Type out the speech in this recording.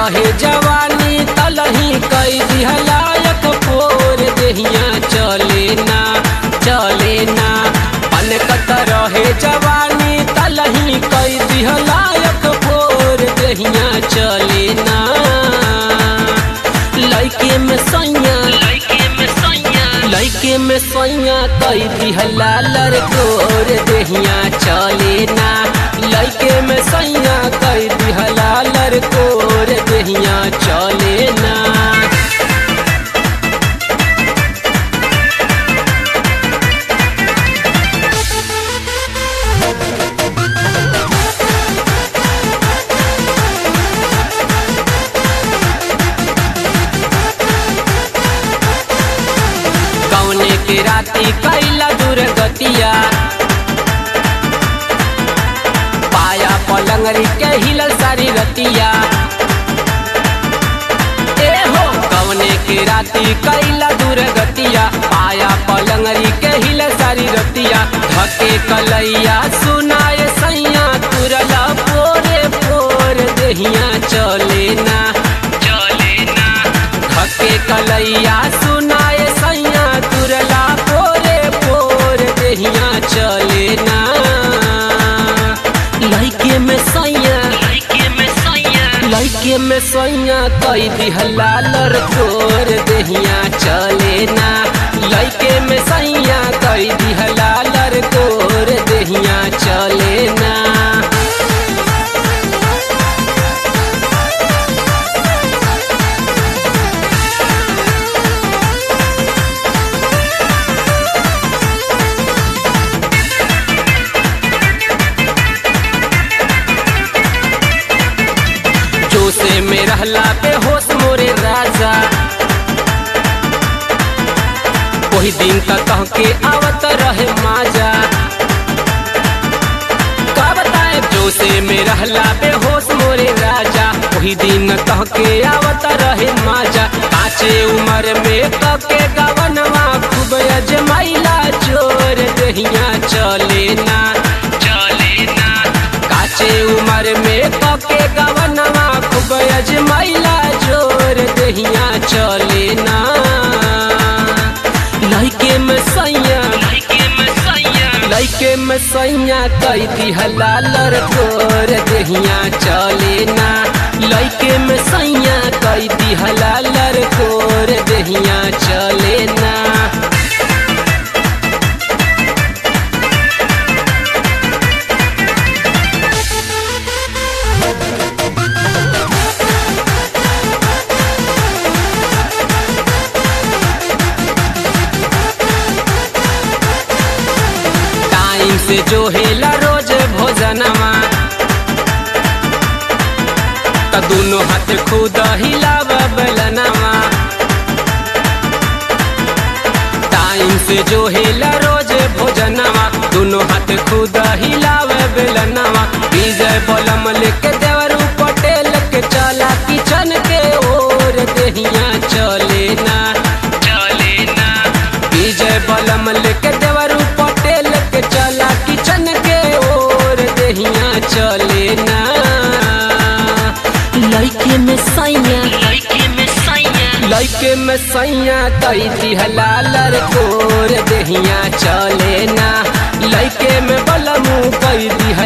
रहे जवानी तलही कई दिहलायक फोर देहिया चले ना चले ना पनकत रहे जवानी तलही कई दिहलायक फोर देहिया चले ना लइके में सैया लइके में सैया लइके में सैया कई दिहला लड़कोर देहिया चले ना लइके में सैया कई दिहला लड़कोर देहिया चले ना कौने के राती कैला दुर्गतिया पाया पलंगरी के हिलल सारी रतिया ए हो कौने के राती कैला दुर्गतिया पाया पलंगरी के हिलल सारी रतिया धके कलैया सुनाए सैया तुरला पोरे पोर देहिया चले ना चले ना धके कलैया सुनाए सैया तुरला पोरे पोर देहिया चले ना लइके में सैया लइके में सैया लइके में सैया कई दिहला लड़कोर देहिया चले ना लइके में सैया कई दिहला लड़कोर देहिया चले ना जोसे में रहला पे होश मोरे राजा वही दिन तक कह के आवत रहे माजा का बताए जोसे में रहला पे होश मोरे राजा वही दिन कह के आवत रहे माजा काचे उम्र में कह के गवनवा खूब अजमाइला जोर दहिया चले ना चले ना काचे उम्र में कके गवनवा खूब अजमाइला जोर दहिया चले ना लइके में सैया लइके में सैया लइके में सैया कई दिहला लड़कोर दहिया चले ना लइके में सैया कई दिहला लड़कोर दहिया चले ना टाइम से जो हेला रोज भोजनमा त दुनो हाथ खुद हिलाव बेलनमा टाइम से जो हेला रोज भोजनमा दुनो हाथ खुद हिलाव बेलनमा विजय बलम लेके देवरू पटेल के चला किचन के ओर देहिया चले ना चले ना विजय बलम लेके देवरू पटेल के चला किचन के ओर देहिया चले ना लइके में सैया लइके में सैया लइके में सैया कई दिहला लड़कोर देहिया चले ना लइके में बलमू कई दिहला